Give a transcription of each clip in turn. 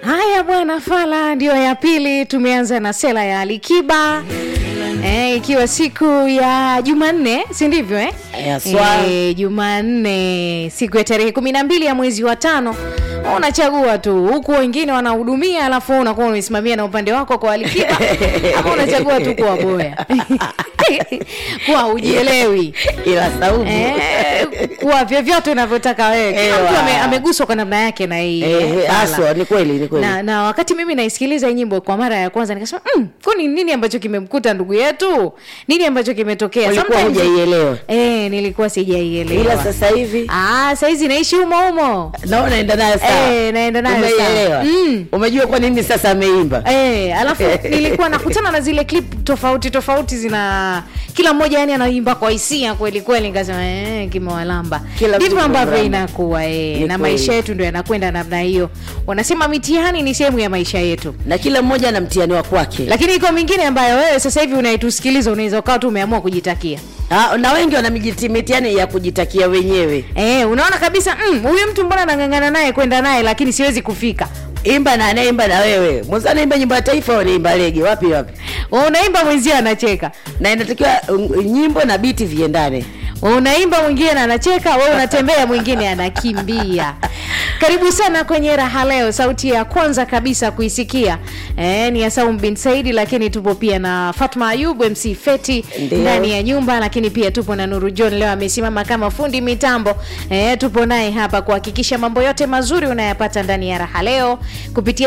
Haya bwana, Fala ndio ya pili. Tumeanza na sela ya Alikiba eh, ikiwa siku ya Jumanne, si ndivyo eh? Eh, aswa. Eh, Jumanne siku ya tarehe kumi na mbili ya mwezi wa tano unachagua tu huku wengine wanahudumia, alafu wewe unakuwa umesimamia na upande wako kwa Alikiba ama unachagua tu kuwa boya kuwa ujielewi ila Saumu Eh, kuwa vyovyote unavyotaka wewe. Kila Ewa. mtu ame, ameguswa kwa namna yake na hii eh, Fala. haswa ni kweli ni kweli na, na wakati mimi naisikiliza hii nyimbo kwa mara ya kwanza nikasema mm, kwani nini ambacho kimemkuta ndugu yetu nini ambacho kimetokea ulikuwa Sometimes- hujaielewa eh, nilikuwa sijaielewa ila sasa hivi ah, saizi naishi humo humo naona naenda nayo sawa Eh, naenda nayo sawa. Umeielewa? Mm. umejua kwa nini sasa ameimba Eh, alafu nilikuwa nakutana na zile clip tofauti tofauti zina kila mmoja yani anaimba kwa hisia kweli kweli, nikasema eh, kimewalamba. Kila mtu Ndivyo ambavyo kimemlamba. inakuwa eh, Ni na kweli. maisha yetu ndio yanakwenda namna hiyo. Wanasema mitihani ni sehemu ya maisha yetu, na kila mmoja ana mtihani wa kwake lakini iko mingine ambayo wewe sasa hivi unaitusikiliza unaweza ukawa tu umeamua kujitakia. Ah, na wengi wana mijiti- mitihani ya kujitakia wenyewe Eh, unaona kabisa mm, huyu mtu mbona nang'ang'ana naye kwenda naye lakini siwezi kufika. imba na anayeimba na wewe mwanzo anaimba nyimbo ya taifa wanaimba lege wapi wapi Unaimba mwenzio anacheka. na inatakiwa uh, nyimbo na biti viendane unaimba mwingine anacheka wewe unatembea mwingine anakimbia karibu sana kwenye raha leo sauti ya kwanza kabisa kuisikia eh, ni ya Saum bin Saidi lakini tupo pia na Fatma Ayub MC Feti Ndio. ndani ya nyumba lakini pia tupo na Nuru John leo amesimama kama fundi mitambo eh, tupo naye hapa kuhakikisha mambo yote mazuri unayapata ndani ya raha leo kupitia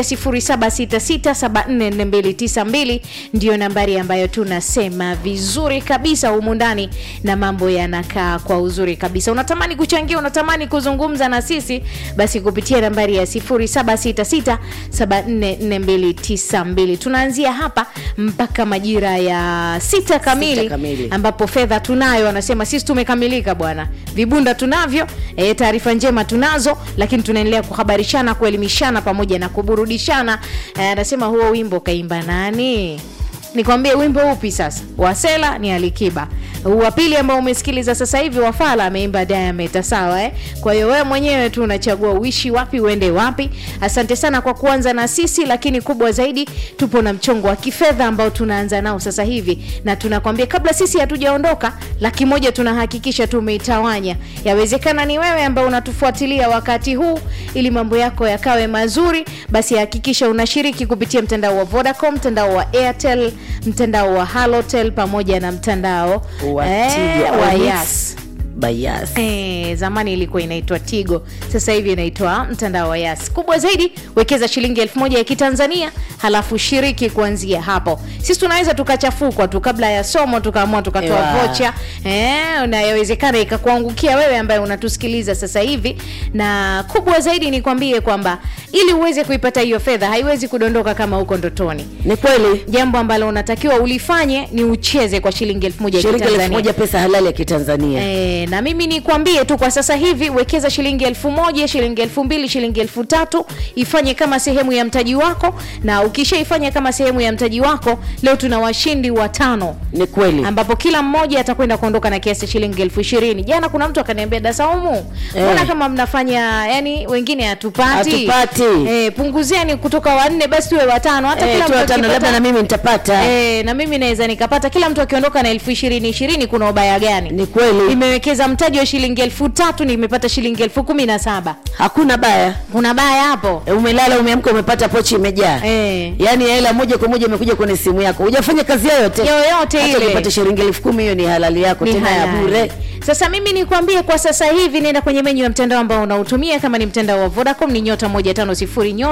0766744292 ndio nambari ambayo tunasema vizuri kabisa humu ndani na mambo yanakaa kwa uzuri kabisa unatamani kuchangia unatamani kuzungumza na sisi basi kupitia nambari ya 0766744292 tunaanzia hapa mpaka majira ya sita kamili, kamili. ambapo fedha tunayo wanasema sisi tumekamilika bwana vibunda tunavyo e, taarifa njema tunazo lakini tunaendelea kuhabarishana kuelimishana pamoja na kuburudishana Eh, anasema huo wimbo kaimba nani nikwambie wimbo upi sasa wasela ni alikiba wa pili ambao umesikiliza sasa hivi wafala ameimba diameta sawa eh? kwa hiyo wewe mwenyewe tu unachagua uishi wapi uende wapi asante sana kwa kuanza na sisi lakini kubwa zaidi tupo na mchongo wa kifedha ambao tunaanza nao sasa hivi na tunakwambia kabla sisi hatujaondoka laki moja tunahakikisha tumeitawanya yawezekana ni wewe ambao unatufuatilia wakati huu ili mambo yako yakawe mazuri basi hakikisha unashiriki kupitia mtandao wa vodacom mtandao wa airtel mtandao wa halotel pamoja na mtandao wa eh, Tigo wa Onyx yas by Yas. Eh, zamani ilikuwa inaitwa Tigo, sasa hivi inaitwa mtandao wa Yas. Kubwa zaidi, wekeza shilingi elfu moja ya Kitanzania, halafu shiriki kuanzia hapo. Sisi tunaweza tukachafukwa tu kabla ya somo tukaamua tukatoa Ewa. vocha eh, na yawezekana ikakuangukia wewe ambaye unatusikiliza sasa hivi, na kubwa zaidi nikwambie kwamba ili uweze kuipata hiyo fedha haiwezi kudondoka kama uko ndotoni. ni kweli Jambo ambalo unatakiwa ulifanye ni ucheze kwa shilingi elfu moja ya shilingi elfu Kitanzania. moja pesa halali ya kitanzania E, na mimi nikwambie tu kwa sasa hivi wekeza shilingi elfu moja shilingi elfu mbili shilingi elfu tatu ifanye kama sehemu ya mtaji wako na ukishaifanya kama sehemu ya mtaji wako leo tuna washindi watano ni kweli ambapo kila mmoja atakwenda kuondoka na kiasi cha shilingi elfu ishirini jana kuna mtu akaniambia dasaumu mbona Eh. kama mnafanya yani wengine hatupati Hatupati. e, punguzeni kutoka wanne basi tuwe watano hata Eh, kila tu mtu watano akipata- labda na mimi nitapata Eh, na mimi naweza nikapata kila mtu akiondoka na elfu ishirini ishirini kuna ubaya gani ni kweli nimewekeza mtaji wa shilingi elfu tatu nimepata shilingi elfu kumi na saba hakuna baya kuna baya hapo E, umelala umeamka umepata pochi imejaa Eh. yaani hela moja kwa moja imekuja kwenye simu yako hujafanya kazi yoyote yoyote hata ile ukipata shilingi elfu kumi hiyo ni halali yako Ni tena ya halali. bure sasa mimi nikwambie kwa sasa hivi nenda kwenye menyu ya mtandao ambao unautumia kama ni mtandao wa vodacom ni nyota 150 nyota